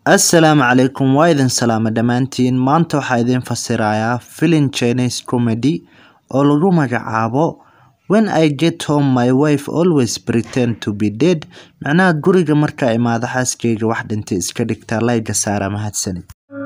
Assalaamu calaykum waa idin salaama dhammaantiin maanta waxaa idin fasirayaa filim Chinese comedy oo lagu magacaabo When I get home my wife always pretend to be dead macnaha guriga markaa imaado xaaskeyga wax dhintay iska dhigtaa layga saara mahadsanid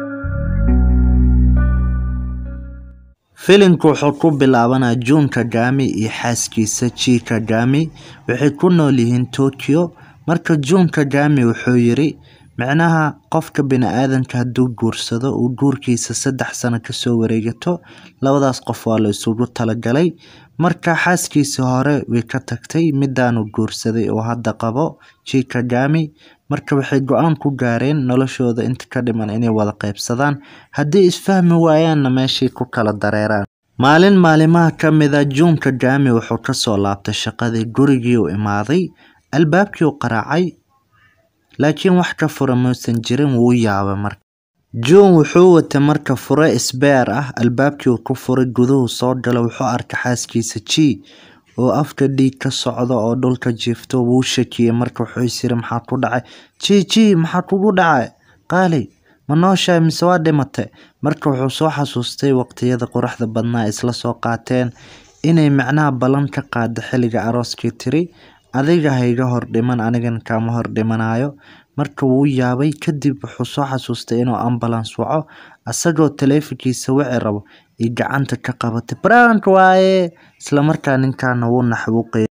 filimku wuxuu ku bilaabanaa June Kagame iyo xaaskiisa Chi Kagame waxay ku nool yihiin Tokyo marka June Kagame wuxuu yiri macnaha qofka bini'aadanka hadduu guursado uu guurkiisa saddex sano kasoo wareegato labadaas qof waa la isugu talagalay marka xaaskiisii hore way ka tagtay midaanu guursaday oo hadda qabo Chi Kagame marka waxay go-aan ku gaareen noloshooda inta ka dhiman inay wada qaybsadaan haddii isfahmi waayaanna meeshii ku kala dareeraan maalin maalimaha ka mid a June Kagame wuxuu kasoo laabtay shaqadii gurigii uu imaaday albaabkii uu qaraacay laakiin wax ka fura muusan jirin wuu yaabay marka June wuxuu watay marka fure isbeer ah albaabkii uu ku furay guduhu soo galay wuxuu arkay xaaskiisa Chi oo afka dhiig ka socdo oo dhulka jiifto wuu shakiyay marka wuxuu is yiri maxaa ku dhacay Chi Chi maxaa kugu dhacay qaali ma nooshahay mise waa dhimatay marka wuxuu soo xasuustay waqtiyada quruxda badnaa isla soo qaateen inay macnaha ballan ka qaado xilliga arooskii tiri adiga ha iga hor dhiman anigana kaama hor dhimanayo marka wuu yaabay kadib wuxuu soo xasuustay inuu ambulance waco asagoo taleefankiisa wici rabo iyo gacanta ka qabatay prank waaye isla markaa ninkaana wuu naxwuuqay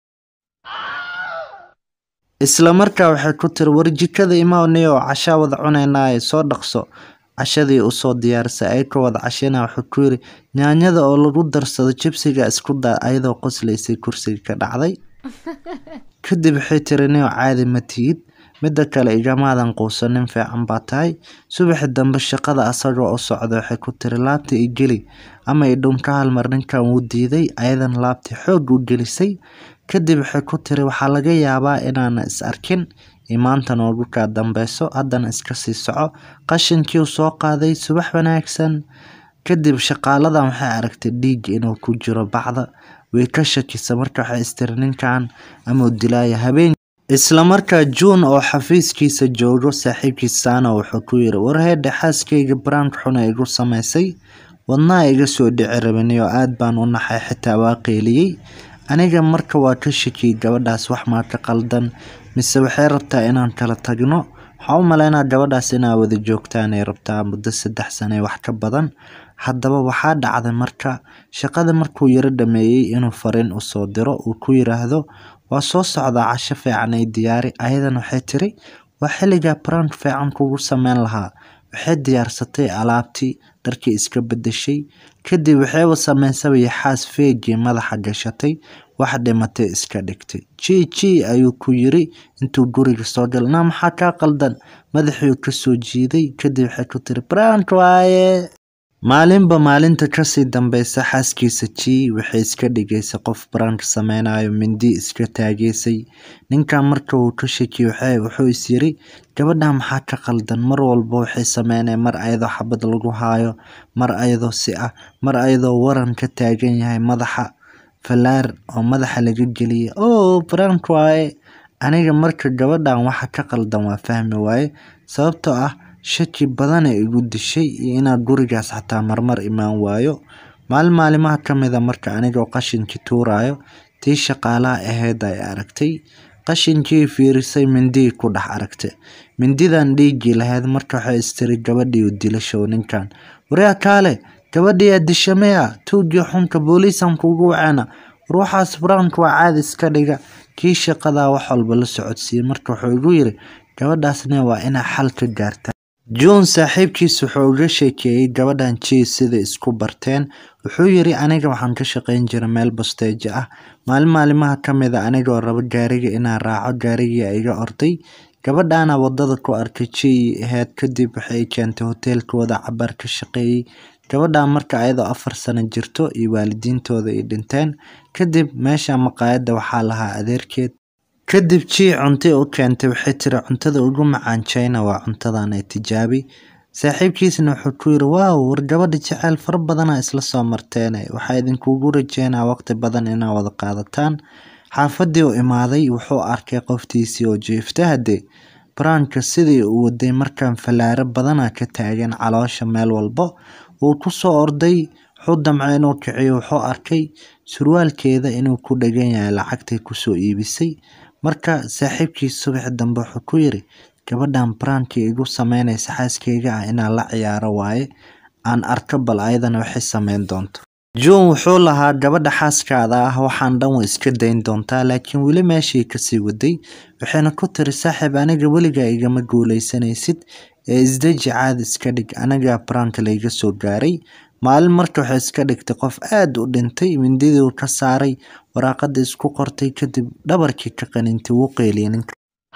isla markaa waxay ku tiri war jikada imaanayo cashaa wada cunaynaaye soo dhaqso cashadii usoo diyaarisay ay ka wada cashana wuxuu ku yiri yaanyada oo lagu darsado jibsiga isku daa ayadoo qoslaysay kursiga ka dhacday kadib waxay tiri nio caadi ma tihid midda kale igamaadan quusan nin fiican baa tahay subaxi dambe shaqada asagoo u socda waxay ku tiri laabta i geli ama i dhunka halmar ninkan wuu diiday ayadan laabtii xoog u gelisay kadib waxay ku tiri waxaa laga yaabaa inaana is arkin imaanta noogu kaa dambeyso haddana iska sii soco qashinkii uu soo qaaday subax wanaagsan kadib shaqaaladan waxay aragtay dhiig inuu ku jiro bacda way ka shakisa marka waxay istiri ninkan amau dilaaya habeen isla markaa June oo xafiiskiisa joogo saaxiibkiisana wuxuu ku yiri war heedhe xaaskeyga prank xun ay igu samaysay wadnaha iga soo dhici rabin oo aad baan u naxay xitaa waa qeyliyey aniga marka waa ka shakiyay gabadhaas wax maa ka qaldan mise waxay rabtaa inaan kala tagno waxaa u maleynaa gabadhaas inaa wada joogtaan ay rabtaa muddo saddex sano ee wax ka badan haddaba waxaa dhacday marka shaqada markuu yaro dhameeyey inuu fariin usoo diro uu ku yiraahdo waa soo socdaa casho fiican ay diyaari ayadan waxay tiri waa xilligaa prank fiican kugu sameyn lahaa waxay diyaarsatay alaabtii dharkii iska bedeshay kadib waxayba sameysaba yaxaas feegii madaxa gashatay wax dhimatay iska dhigtay ji ji ayuu ku yiri intuu guriga soo galay naa maxaa kaa qaldan madaxiiu kasoo jiiday kadib waxay ku tiri prank waaye maalinba maalinta kasii dambeysa xaaskiisa Chi waxay iska dhigaysay qof prank sameynayo mindi iska taageysay ninkan marka uu ka shakiyay waxay wuxuu is yiri gabadhan maxaa ka qaldan mar walba waxay sameynay mar ayadoo xabad lagu haayo mar ayadoo si ah mar ayadoo waran ka taagan yahay madaxa falaar oo madaxa laga geliyay oo prank waaye aniga marka gabadhan waxa ka qaldan waa fahmi waaye sababtoo ah shaki badan ay igu dishay iyo inaan gurigaas xataa marmar imaan waayo maalin maalimaha ka mid a marka anigoo qashinkii tuurayo tii shaqaalaha ahayd ay aragtay qashinkii fiirisay mindii ku dhex aragtay mindidan dhiiggii lahayd marka waxay istiri gabadhii u dilashow ninkan waryaa kaale gabadhiyaa dishamea tuugii xunka booliisan kugu waceena war waxaas prank waa caadi iska dhiga kii shaqadaa wax walba la socodsiiyey marka wuxuu igu yiri gabadhaasna waa inaa xal ka gaartaa June saaxiibkiis wuxuu uga sheekeeyay gabadhan Chi sida isku barteen wuxuu yiri aniga waxaan ka shaqeyn jiray meel basteejo ah maalin maalimaha ka mid a anigoo rabo gaariga inaan raaco gaarigii iga orday gabadhaana wadada ku arkay Chi ahayd kadib waxay keentay hoteelkooda cabaar ka shaqeeyay gabadhan marka ayadoo afar sano jirto iyo waalidiintooda ay dhinteen kadib meesha maqaayadda waxaa lahaa adeerkeed kadib Chi cunto u keentay waxay tiri cuntada ugu macaan China waa cuntadan ee tijaabi saaxiibkiisna wuxuu ku yiri waaw war gabadha jecel fara badana isla soo marteene waxaa idinkugu rajeynaa waqti badan inaa wada qaadataan xaafadii u imaaday wuxuu arkay qoftiisii oo jiifta hadee Branka sidii uu waday markaan falaaro badanaa ka taagan caloosha meel walbo wuu ku soo orday wuxuu damcay inuu kiciyo wuxuu arkay surwaalkeeda inuu ku dhagan yahay lacagtay kusoo iibisay marka saaxiibkiis subax dambe wuxuu ku yiri gabadhan branki igu sameynaysa xaaskeyga ah inaan la ciyaaro waaye aan arko bal ayadana waxay sameyn doonto John wuxuu lahaa gabadha xaaskaada ah waxaan dhan way iska dayn doontaa laakiin weli meeshii kasii waday waxayna ku tiri saaxiib aniga weligaa igama guuleysanaysid ee isdeji caadi iska dhig aniga branka layga soo gaaray maalin marka waxay iska dhigtay qof aad u dhintay mindidii uu ka saaray waraaqada isku qortay kadib dhabarkii ka qanintay wuu qeyliyay ninka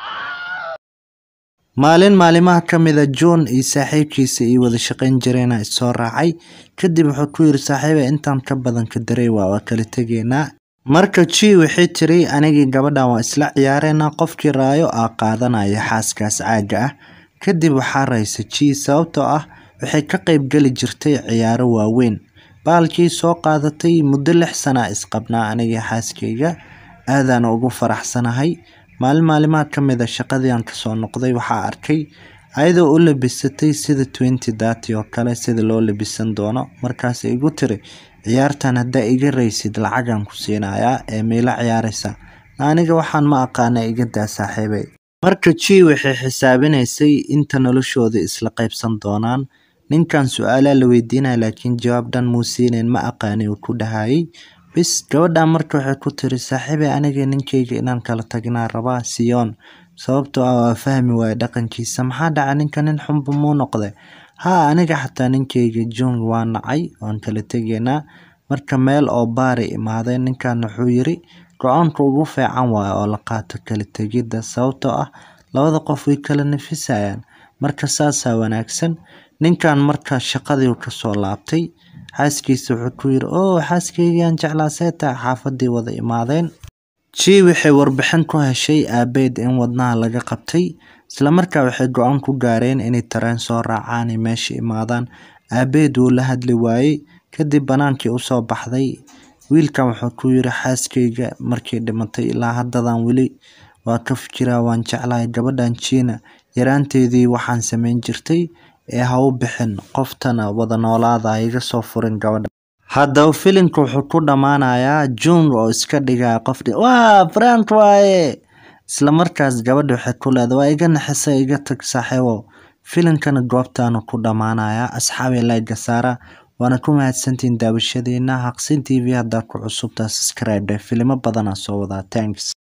maalin maalimaha ka mid a john iyo saaxiibkiisa iyo wada shaqayn jireena issoo raacay kadib wuxuu ku yiri saaxiiba intaan ka badan ka daray waa waa kala tegaynaa marka ji waxay tiri anigii gabadhan waa isla ciyaareynaa qofkii raayo aa qaadanaya xaaskaas caaga ah kadib waxaa raysa ji sababtoo ah waxay ka qayb geli jirtay ciyaaro waaweyn baalkii soo qaadatay muddo lix sana isqabnaa anigii xaaskeyga aadaan ugu faraxsanahay maalin maalimaha ka mid a shaqadii aan kasoo noqday waxaa arkay ayadoo u labisatay sida twenty dati oo kale sida loo labisan doono markaas igu tiri ciyaartan haddaa iga raysid lacagaan ku siinayaa ee miila ciyaaraysa aniga waxaan ma aqaana iga daa saaxiibay marka ji waxay xisaabinaysay inta noloshooda isla qaybsan doonaan ninkan su-aalaa la weydiinaya laakiin jawaab dhan muu siinayn ma aqaani uu ku dhahayay bis gabadhan marka waxay ku tiri saaxiibay aniga ninkeyga inaan kala tagnaa rabaa siyoon sababtoo ah waa fahmi waaye dhaqankiisa maxaa dhaca ninka nin xunba muu noqday haa aniga xataa ninkeyga john waa nacay waan kala tegaynaa marka meel oo baari imaaday ninkan wuxuu yiri go-aanka ugu fiican waaye oo la qaato kala tegidda sababtoo ah labada qof way kala nafisayaan marka saasaa wanaagsan ninkan marka shaqadii kasoo laabtay xaaskiisa wuxuu ku yiri oo xaaskeygaan jeclaa seeta xaafadii wada imaadeen ji waxay warbixin ku heshay aabeed in wadnaha laga qabtay islamarkaa waxay go-aan ku gaareen inay tareen soo raacaan ay meesha imaadaan aabeed wuu la hadli waayey kadib banaankii usoo baxday wiilkan wuxuu ku yiri xaaskeyga markii dhimatay ilaa haddadan weli waa ka fikiraa waan jeclahay gabadhan jiina yaraanteedii waxaan sameyn jirtay ee ha u bixin qoftana wada noolaada iga soo furin gabadha haddaba filimka wuxuu ku dhammaanayaa jun oo iska dhigaya qof waa brank waaye isla markaas gabadha waxay ku leedahay waa iga naxisa iga tag saaxiibow filimkana goobtaanu ku dhammaanayaa asxaabi layga saara waana ku mahadsantihiin daawashadiina haqsin t v haddaa ku cusubtaa subscribe filimo badanaa soo wadaa thanks